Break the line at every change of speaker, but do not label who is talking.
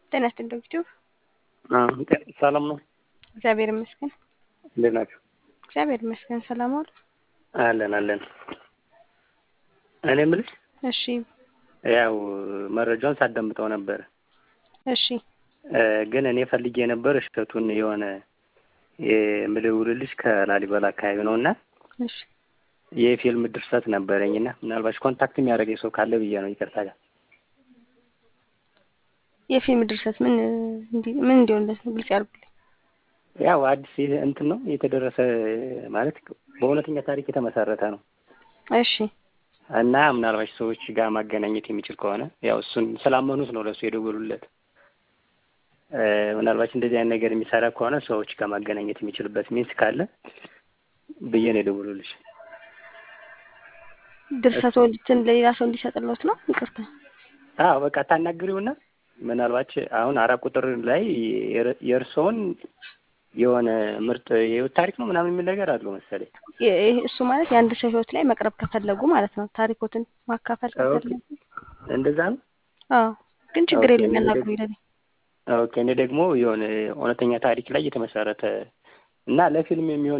ጤና ይስጥልኝ ዶክተር
ሰላም ነው?
እግዚአብሔር ይመስገን።
እንዴት ናችሁ?
እግዚአብሔር ይመስገን። ሰላም ዋሉ?
አለን አለን። እኔ የምልሽ
እሺ
ያው መረጃውን ሳዳምጠው ነበር፣
እሺ
ግን እኔ ፈልጌ የነበር እሸቱን የሆነ የምደውልልሽ ከላሊበላ አካባቢ ነው እና
እሺ
የፊልም ድርሰት ነበረኝ እና ምናልባሽ ኮንታክት የሚያደርገኝ ሰው ካለ ብዬ ነው። ይቅርታ ጋር
የፊልም ድርሰት ምን እንዲ ምን እንዲሆንለት ነው? ግልጽ ያድርጉልኝ።
ያው አዲስ እንትን ነው የተደረሰ ማለት በእውነተኛ ታሪክ የተመሰረተ ነው
እሺ
እና ምናልባሽ ሰዎች ጋር ማገናኘት የሚችል ከሆነ ያው እሱን ስላመኑት ነው ለእሱ የደወሉለት። ምናልባች እንደዚህ አይነት ነገር የሚሰራ ከሆነ ሰዎች ጋር ማገናኘት የሚችልበት ሚንስ ካለ ብዬ ነው የደወሉልሽ።
ድርሰቶችን ለሌላ ሰው እንዲሰጥለት ነው? ይቅርታ።
አዎ በቃ ታናግሪውና ምናልባች አሁን አራት ቁጥር ላይ የእርስዎን የሆነ ምርጥ የህይወት ታሪክ ነው ምናምን የሚል ነገር አለው መሰለኝ።
እሱ ማለት የአንድ ሰው ህይወት ላይ መቅረብ ከፈለጉ ማለት ነው። ታሪኮትን ማካፈል ከፈለጉ
እንደዛ ነው።
አዎ ግን ችግር የለም ያናግሩ ይለኝ።
ኦኬ እኔ ደግሞ የሆነ እውነተኛ ታሪክ ላይ የተመሰረተ እና ለፊልም የሚሆን